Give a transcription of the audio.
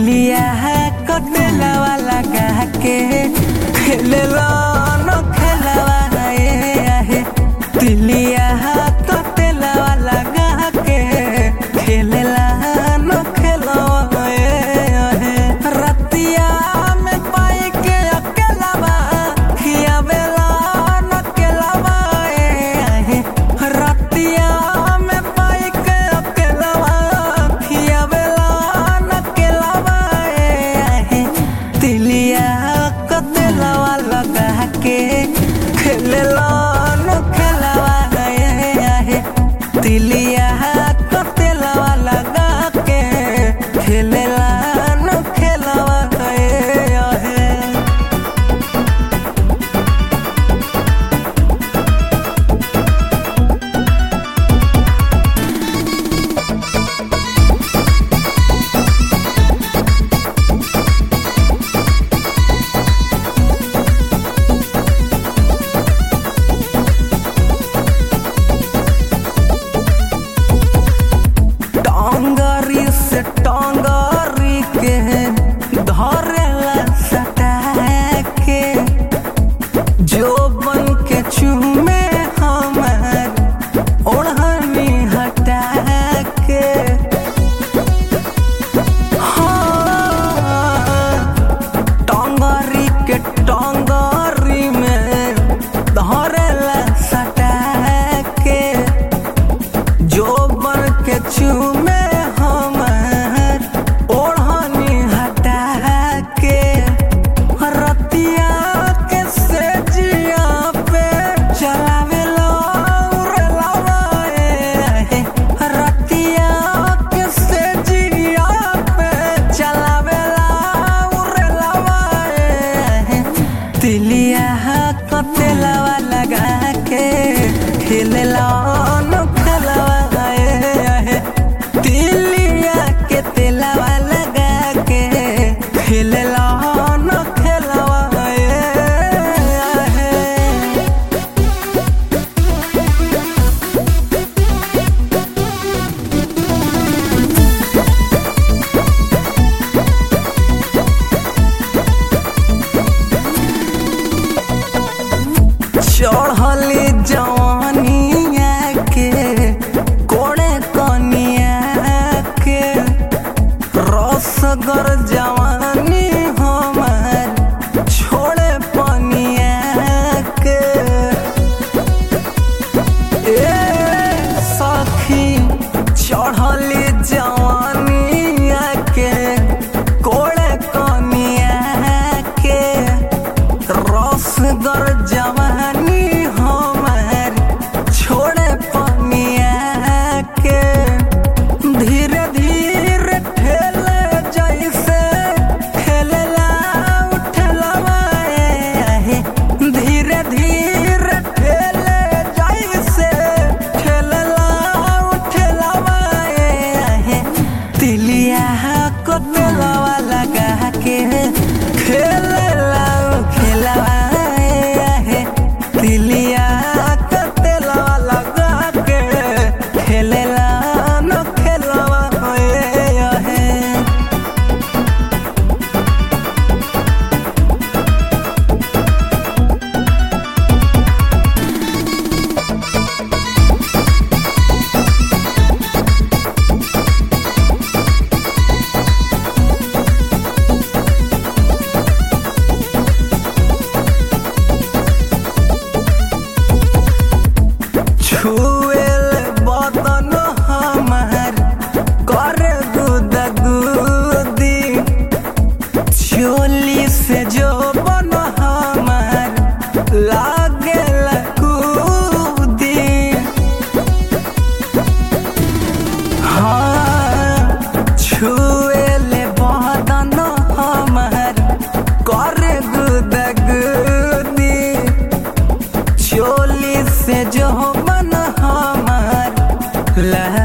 तिलिया कटेलावा लगा के खेलेला न खेलावा ए आहे तिलिया कटेलावा लगा के खेलेला न खेलावा ए आहे रतिया में पाई के अकेलावा खियावेला न केलावा ए आहे रतिया में पाई के अकेलावा खियावेला न केलावा ए आहे तिलिया कतेलावा लगा के खेलेला न खेलावा ए आहे तिलिया कतेलावा लगा के खेलेला न खेलावा ए आहे टांगरी से टांगरी के धरेला सटा के जो बन के चूमे हमार ओढ़नी हटा के हाँ, टांगरी के टांगरी में धरेला सटा के जो बन के चूमे हमार ओढ़नी हटा के रतिया के सेजिया पे चलावे लो उड़लावा ए रतिया के सेजिया पे चलावे लो उड़लावा ए तिलिया कतेलावा लगा के खेलेला न खेलावा ए तिलिया के तेलावा लगा के खेलेला न खेलावा ए चढ़ली जवानिया के कोड़े कनिया के रसगर जवानी हमार छोड़े पनिया के ए सखी चढ़ली जवानिया के कोड़े कनिया के रसगर जवानी हमार छोड़े पनिया के धीरे धीरे ठेले जैसे खेलेला उठलवा ए धीरे धीरे ठेले जैसे खेलेला उठलवा ए तिलिया कोतलवा लगा के खेलेला खेलवा ए तिलिया कोतलवा लगा के खेलेला न खेलवा ए छुएल बदन हमार करे गुदगुदी चोली से जो बन हमार लागे कूदी हाँ छुएल बदन हमार करे गुदगुदी चोली से जो मन हमार लह